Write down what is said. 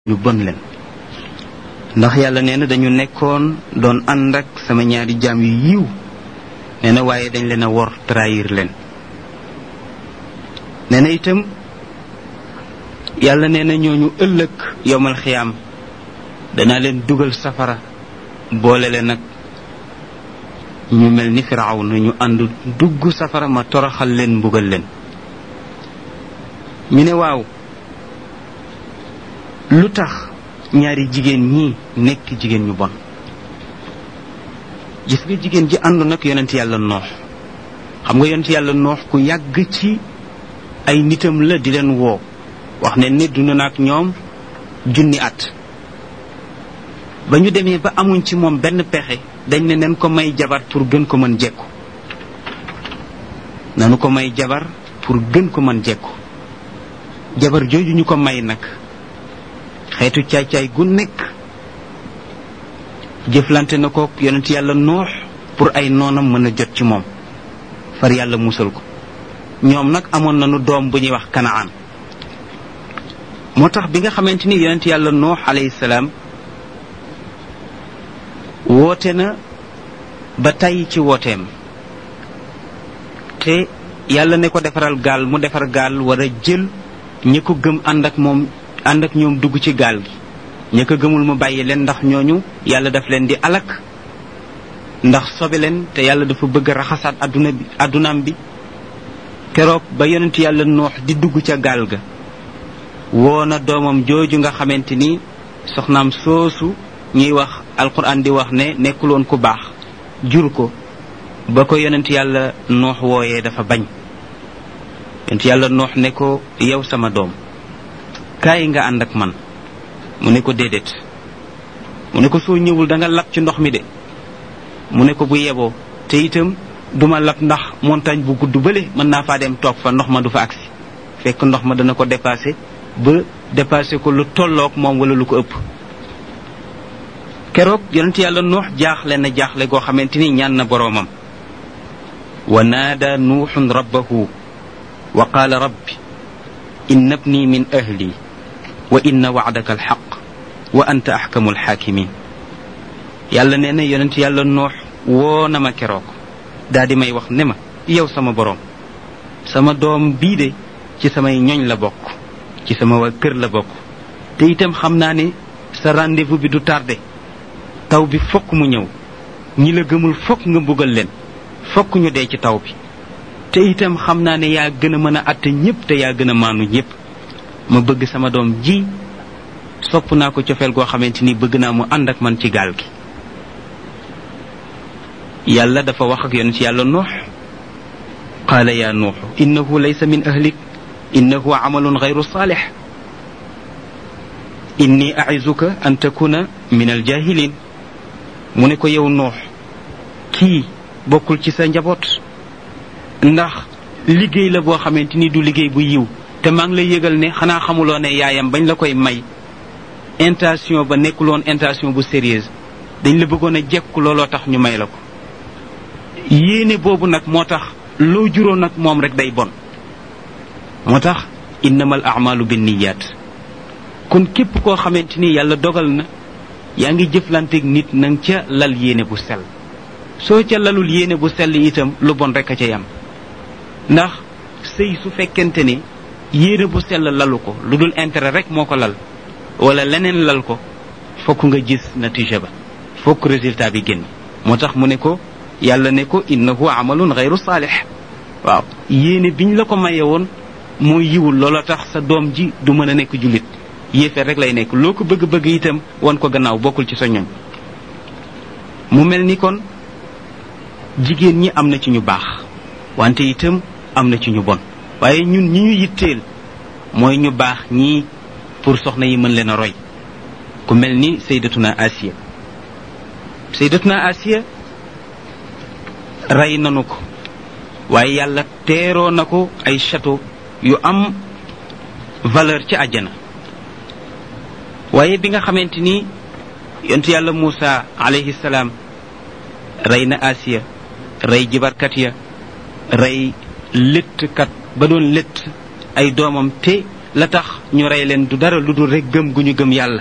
ñu bon leen ndax yàlla nee na dañu nekkoon doon ànd ak sama ñaari jaam yu yiw nee na waaye dañ leen a wor trahir leen nee na itam yàlla nee na ñooñu ëllëg yowmal xiyaam danaa leen dugal safara boole leen nag ñu mel ni firaaw na ñu ànd dugg safara ma toroxal leen mbugal leen ñu ne waaw lu tax ñaari jigéen ñi nekk jigéen ñu bon gis nga jigéen ji àndu nag yonent yàlla noox xam nga yonent yàlla noox ku yàgg ci ay nitam la di leen woo wax ne ni dund na ak ñoom junni at ba ñu demee ba amuñ ci moom benn pexe dañ ne nen ko may jabar pour gën ko mën jekku nanu ko may jabar pour gën ko mën jekku jabar jooju ñu ko may nag xeetu caay-caay gu nekk jëflante na ko yonent yàlla noox pour ay noonam mën a jot ci moom far yàlla musal ko ñoom nag amoon nañu doom bu ñuy wax kanaan moo tax bi nga xamante ni yonent yàlla noox alayhi salaam woote na ba tàyyi ci wooteem te yàlla ne ko defaral gaal mu defar gaal war a jël ñi ko gëm ànd ak moom ànd ak ñoom dugg ci gaal gi ña ko gëmul mu bàyyi leen ndax ñooñu yàlla daf leen di alak ndax sobe leen te yàlla dafa bëgg a raxasaat adduna bi addunaam bi keroog ba yonent yàlla noox di dugg ca gaal ga woo na doomam jooju nga xamante ni soxnaam soosu ñuy wax alquran di wax ne nekkuloon ku baax jur ko ba ko yonent yàlla noox wooyee dafa bañ yonent yàlla noox ne ko yow sama doom kaay nga ànd ak man mu ne ko déedéet mu ne ko soo ñëwul da nga lab ci ndox mi de mu ne ko bu yeboo te itam duma lab ndax montagne bu gudd bële mën naa faa dem toog fa ndox ma du fa agsi fekk ndox ma dana ko dépassé ba dépassé ko lu tolloog moom wala lu ko ëpp keroog yonent yàlla nuux jaaxle na jaaxle goo xamante ni ñaan na boroomam wa naada nuuxun rabbahu wa qaala rabbi inna bni min ahli wa inna wacdaka alxaq wa anta axkamu alxaakimin yàlla nee na yonent yàlla noox woo na ma keroog daa di may wax ne ma yow sama boroom sama doom bii de ci samay ñoñ la bokk ci sama waa kër la bokk te itam xam naa ne sa rendez-vous bi du tardé taw bi fokk mu ñëw ñi la gëmul fokk nga mbugal leen fokk ñu dee ci taw bi te itam xam naa ne yaa gën a mën a àtte ñépp te yaa gën a maanu ñépp ma bëgg sama doom ji sopp naa ko cofeel goo xamante ni bëgg naa mu ànd ak man ci gaal gi yàlla dafa wax ak yonent yàlla nuux qaala yaa nuuxu innahu laysa min ahlik innahu amalun gayru saalix inni aizuka an takuna min aljahilin mu ne ko yow nuux kii bokkul ci sa njaboot ndax liggéey la boo xamante ni du liggéey bu yiw te maa ngi lay yëgal ne xanaa xamuloo ne yaayam bañ la koy may intention ba nekkuloon intention bu sérieuse dañ la bëggoon a jekku looloo tax ñu may la ko yéene boobu nag moo tax loo juróon nag moom rek day bon moo tax innamal amalu binniyaat kon képp koo xamante ni yàlla dogal na yaa ngi jëflanteeg nit nang ca lal yéene bu sell soo ca lalul yéene bu sell itam lu bon rek a ca yam ndax sëy su fekkente ne yéene bu sell lalu ko lu dul intérêt rek moo ko lal wala leneen lal ko fokk nga gis natija ba fokk résultat bi génn moo tax mu ne ko yàlla ne ko innahu amalun gayru saalix waaw yéene biñ la ko maye woon moo yiwul loola tax sa doom ji du mën a nekk jullit yéefeer rek lay nekk loo ko bëgg-bëgg itam wan ko gannaaw bokkul ci sa ñoñ mu mel ni kon jigéen ñi am na ci ñu baax wante itam am na ci ñu bon waaye ñun ñi ñu yitteel mooy ñu baax ñii pour soxna yi mën leen a roy ku mel ni saydatuna asiya saydatuna asiya rey nanu ko waaye yàlla teeroo na ko ay château yu am valeur ci àjjana waaye bi nga xamante ni yontu yàlla Muusa alayhi salaam rey na asiya rey jibarkat ya rey léttkat ba doon létt ay doomam te la tax ñu rey leen du dara lu dul rek gëm gu ñu gëm yàlla